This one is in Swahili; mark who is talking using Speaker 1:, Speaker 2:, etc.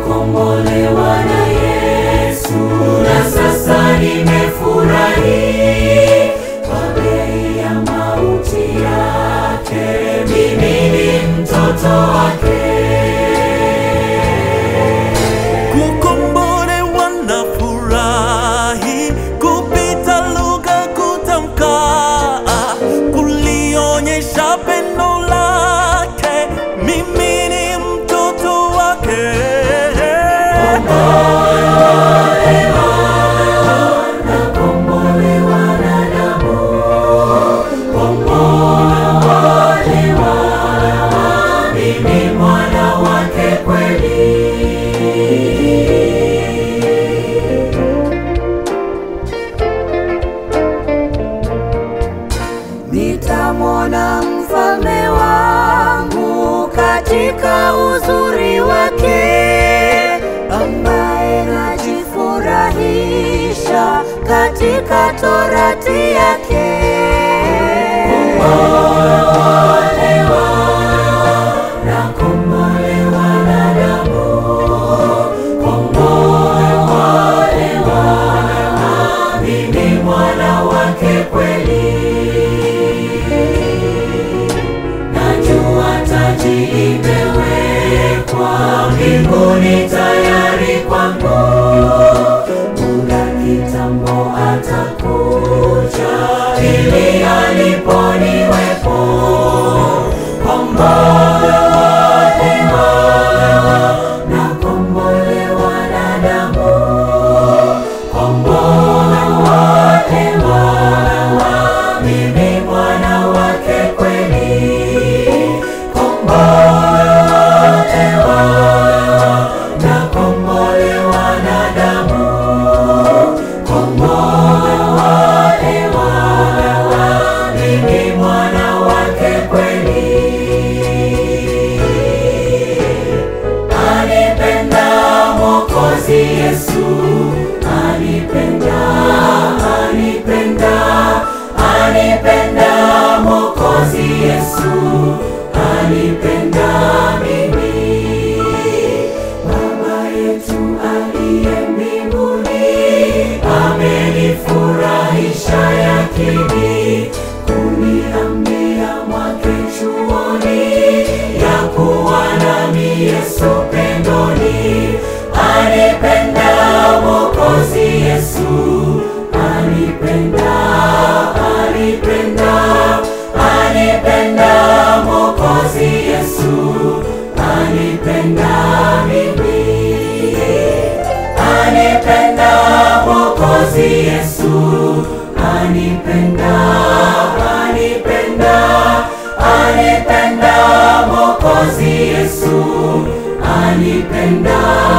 Speaker 1: nimekombolewa na Yesu, na sasa nimefurahi kwa bei ya mauti yake, mimi ni mtoto wake.
Speaker 2: Kukombolewa na furahi kupita lugha kutamka, kulionyesha pendo lake, mimi ni mtoto wake.
Speaker 1: Nakombolewa na damu, kombolewa, mimi mwana wake kweli.
Speaker 3: Nitamwona mfalme wangu katika uzuri wake, ambaye najifurahisha katika torati yake.
Speaker 1: Nakombolewa na damu, kombolewa, mimi mwana wake kweli. Najua taji imewekwa mbinguni tayari kwangu, muda kitambo atakuja ili alipo niwepo. Kombolewa, nakombolewa na damu, kombolewa, mimi mwana wake kweli. Kombolewa, nakombolewa na damu, kombolewa, mimi mwana wake kweli. Anipenda Mwokozi Yesu, anipenda, anipenda, anipenda Mwokozi Yesu, anipenda mimi. Baba yetu aliye mbinguni, amenifurahisha yakini, kuniambia mwake chuoni, ya kuwa nami Yesu pendoni. Anipenda Mwokozi Yesu, anipenda, anipenda, anipenda Mwokozi Yesu, anipenda mimi. Anipenda Mwokozi Yesu, anipenda, anipenda, anipenda Mwokozi Yesu, anipenda